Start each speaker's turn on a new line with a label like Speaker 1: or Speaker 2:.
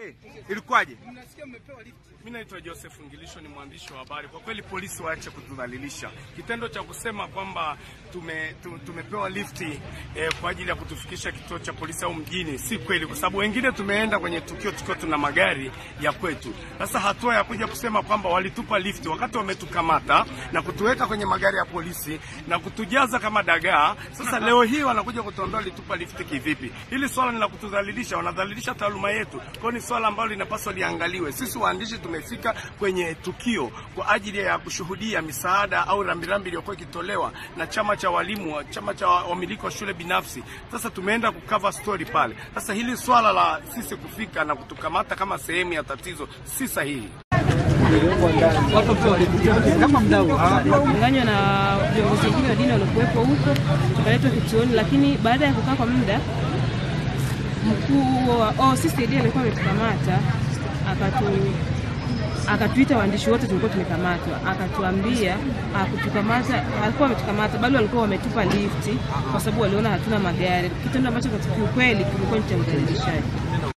Speaker 1: Ilikuwaje? Ilikuwaje?
Speaker 2: Mimi naitwa Joseph Ngilisho, ni mwandishi wa habari. Kwa kweli polisi waache kutudhalilisha. Kitendo cha kusema kwamba tume, tu- tumepewa lifti eh, kwa ajili ya kutufikisha kituo cha polisi au mjini si kweli, kwa sababu wengine tumeenda kwenye tukio tukiwa tuna magari ya kwetu. Sasa hatua ya kuja kusema kwamba walitupa lifti wakati wametukamata na kutuweka kwenye magari ya polisi na kutujaza kama dagaa, sasa leo hii wanakuja kutuambia walitupa lifti kivipi? Hili swala ni la kutudhalilisha, wanadhalilisha taaluma yetu. Kwa hiyo ni swala ambalo linapaswa liangaliwe. Sisi waandishi tumefika kwenye tukio kwa ajili ya kushuhudia misaada au rambirambi iliyokuwa ikitolewa na chama cha walimu, chama cha wamiliki wa shule binafsi. Sasa tumeenda kukava story pale. Sasa hili swala la sisi kufika na kutukamata kama sehemu ya tatizo si sahihi.
Speaker 3: Changanywa na viongozi wengine wa dini waliokuwepo huko, tukaletwa kituoni, lakini baada ya kukaa kwa muda mkuu wa OCCD alikuwa ametukamata akatu akatuita waandishi wote tulikuwa tumekamatwa, akatuambia akutukamata, alikuwa ametukamata bali walikuwa wametupa lifti kwa sababu waliona hatuna magari, kitendo ambacho kwa kiukweli kilikuwa ni cha udhalilishaji.